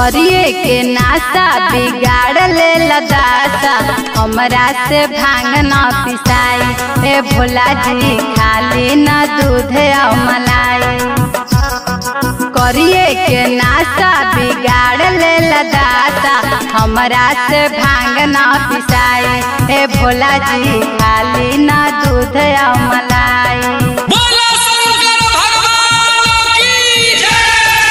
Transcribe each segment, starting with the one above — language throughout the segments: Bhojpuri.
करिए के नासा बिगाड़ ले लदासा हमरा से भांग न पिसाई ए भोला जी खाली न दूध और मलाई करिए के नासा बिगाड़ ले लदासा हमरा से भांग न पिसाई ए भोला जी खाली न दूध और मलाई बोला शंकर भगवान की जय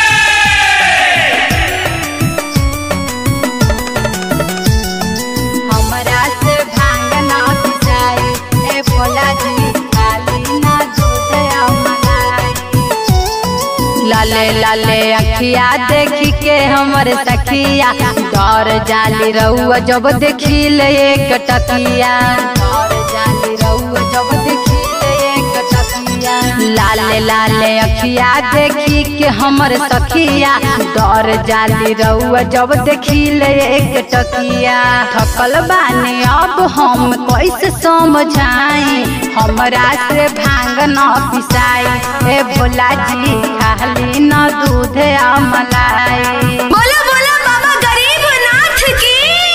हमरा से भांग न पिसाई ए भोला जी खाली न दूध और मलाई लाले लाले अखिया देखी के हमर सखिया डर जाली रहुआ जब देखी ले एक टकिया डर जाली रहुआ जब देखी ले एक टकिया लाले लाले अखिया देखी के हमर सखिया डर जाली रहुआ जब देखी ले एक टकिया थकल बानी अब हम कैसे समझाई हमरा से भांग न पिसाई ए भोला जी खाली न दूध आ मलाई बोलो बोलो बाबा गरीबनाथ की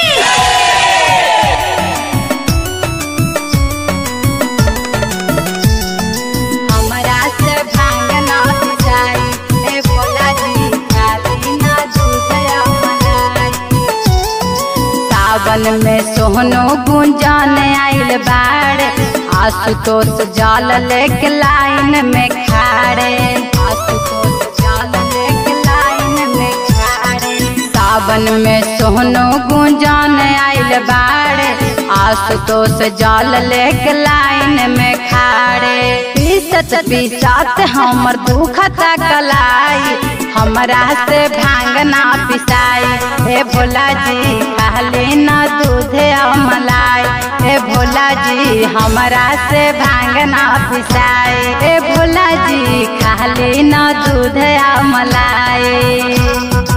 हमरा से भांग न पिसाई ए भोला जी खाली न दूध आ मलाई सावन में सोहनो गुंजन आइल बाड़े आशुतोष जल लेके लाइन में खाड़े आशुतोष जल लेके लाइन में खाड़े सावन में सोहनो गुंजन आइल बाड़े आशुतोष जल लेके लाइन में खाड़े पीसत पीसत हमर दुखता कलाई हमरा से भांग ना पिसाई ए भोला जी खाली न दूध और मलाई ए भोला जी हमरा से भांग ना पिसाई ए भोला जी खाली न दूध और मलाई